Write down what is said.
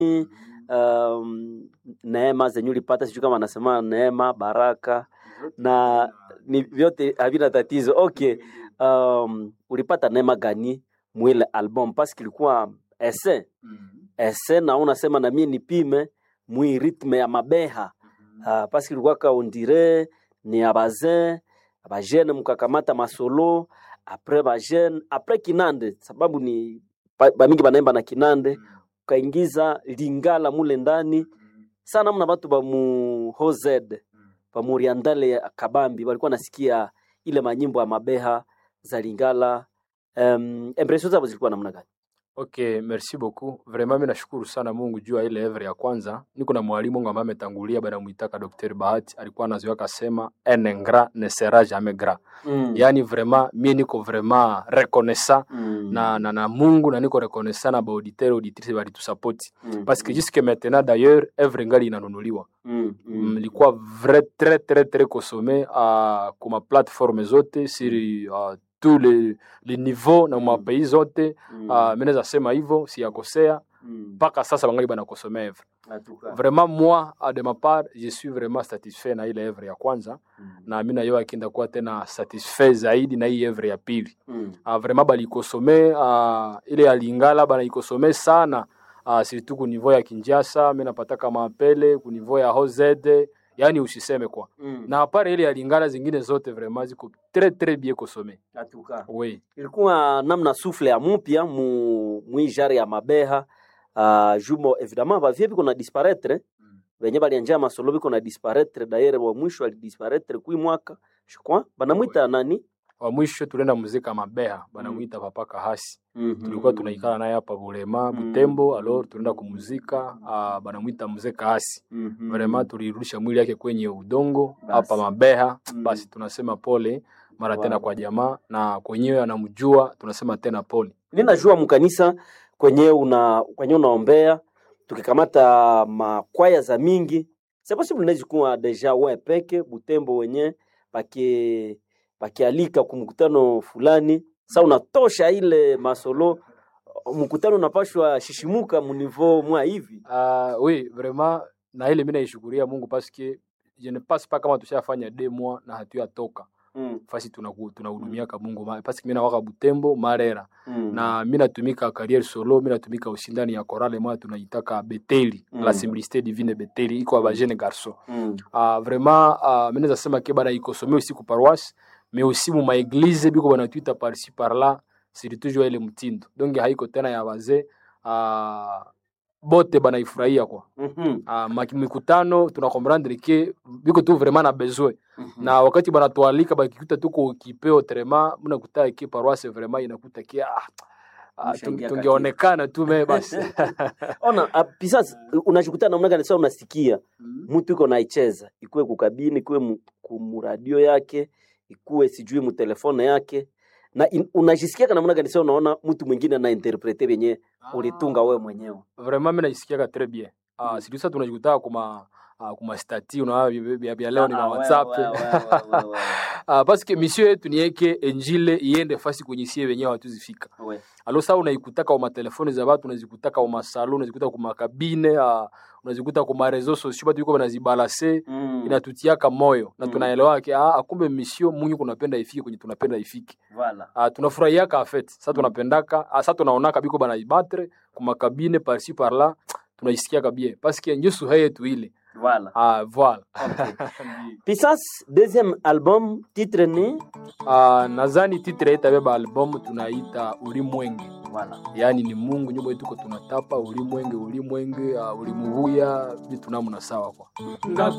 um, neema zenye ulipata, sijui kama anasema neema, baraka na ni vyote havina tatizo. Okay, um, ulipata neema gani mwile album? Paske ilikuwa ese ese, na unasema na mimi nipime mwi ritme ya mabeha uh, paske ilikuwa kaundire ni abazin abajene mukakamata masolo apres bajene apres kinande, sababu ni ba- bamingi banaimba na kinande ukaingiza lingala mule ndani sana mna batu ba mu hozed ba muriandale ya kabambi walikuwa nasikia ile manyimbo ya mabeha za lingala um, impression zabo zilikuwa namna gani Okay, merci beaucoup. Vraiment mimi nashukuru sana Mungu juu ya ile evre ya kwanza. Niko na mwalimu wangu ambaye ametangulia baada muitaka Dr. Bahati, alikuwa anazoea kasema un ingrat ne sera jamais gras. mm. Yaani vraiment mimi niko vraiment reconnaissant mm. na, na, na Mungu na niko reconnaissant na ba auditeur auditrice bali tu support mm. parce que jusque maintenant d'ailleurs evre ngali inanunuliwa. mm. Mm. mm. Ilikuwa vrai très très très consommé uh, kuma plateforme zote sur uh, tous les, les niveaux na ma Mm. pays zote mm. uh, mi naweza sema hivyo siyakosea mm. mpaka sasa bangali banakosomea evre Atuka. vraiment moi a de ma part je suis vraiment satisfait na ile evre ya kwanza mm. na mi nayo akienda kuwa tena satisfait zaidi na hii evre ya pili mm. uh, vraiment balikosome uh, ile ya lingala banaikosome sana uh, surtout ku niveau ya kinjasa mi napataka maapele ku niveau ya hozede yani usiseme kwa mm. na apare ile ya lingala zingine zote vraiment ziko très très bien kosome Atuka. oui ilikuwa namna sufle ya mupya mu mwijari ya mabeha uh, jumo evidemment bavie biko na disparaître venye balianja masolo biko na disparaître dayere wa mwisho alidisparaître kui mwaka shukwa banamwita nani wa mwisho tulienda muzika mabeha banamwita papa kahasi mm-hmm. tulikuwa tunaikala naye hapa Bulema Mm. Butembo, alors tunaenda kumuzika uh, banamwita mzee Kaasi. mm-hmm. Vraiment tulirudisha mwili yake kwenye udongo Basi. hapa Mabeha. Mm. Basi tunasema pole mara Wow. tena kwa jamaa na kwenyewe anamjua, tunasema tena pole. ninajua mkanisa kwenye una kwenye unaombea tukikamata makwaya za mingi c'est possible inaweza kuwa deja we peke Butembo wenye baki bakialika kumkutano fulani sa unatosha ile masolo mkutano unapashwa shishimuka munivo mwa hivi Uh, oui vraiment na ile mimi naishukuria Mungu parce que je ne passe pas kama tushafanya deux mois na hatuyatoka mm. fasi tunaku- tunahudumiaka Mungu ma- parce que mimi nawaka Butembo Marera mm. na mi natumika carrière solo mi natumika usindani ya korale moya tunaitaka beteli Mm. la simplicité divine beteli iko ya bajene garçon mm. uh, vraiment uh, mi naweza sema ke bana ikosome aussi ku paroisse mais aussi mu maeglize biko banatwita parci par là siri toujours ile mtindo donc haiko tena ya wazee uh, bote banaifurahia kwa mm-hmm. uh, mikutano tunakomprendre ke biko tu vraiment na besoin mm-hmm. na wakati banatualika bakikuta tuko kipeo trema mnakuta ke paroisse vraiment inakuta ke ah, ah, Mshangia tunge- tungeonekana tu me basi ona uh, pisas unashukutana namna gani sasa unasikia mtu iko naicheza ikuwe kukabini ikuwe mu- kumuradio yake ikuwe sijui mutelefone yake na in, unajisikiaka namna gani sasa unaona mtu mwingine anainterprete vyenye ulitunga wewe mwenyewe vraiment mi najisikiaka très bien uh, Mm. silisa tunajikutaa kuma uh, kuma stati unaona vya- vya vya leo ni Ah, ma wewe, whatsapp wewe, wewe, wewe, wewe. uh, parce que mission yetu ni yeke enjile iende fasi kwenye sie wenyewe hatuzifika We. alo saa unaikutaka uma telefoni za watu unazikutaka uma salo unazikuta kuma kabine uh, unazikuta kuma reseaux sociaux batu iko banazibalase Mm, inatutiaka moyo na Mm. tunaelewa ke ah, akumbe misio mungu kunapenda ifike kwenye tunapenda ifike voilà. ah, tunafurahiaka afet sa Mm. tunapendaka ah, sa tunaonaka biko banaibattre kumakabine parci parla tunaisikiaka bien paske njo suha yetu ile Voilà. ah, voilà Okay. Pisas deuxième album titre ni ah, nadhani titre yetabeba albumu tunaita ulimwenge voilà. yaani ni mungu nyumba yetuko tunatapa ulimwenge ulimwenge uh, ulimuvuya vitu namna sawa kwa ngaku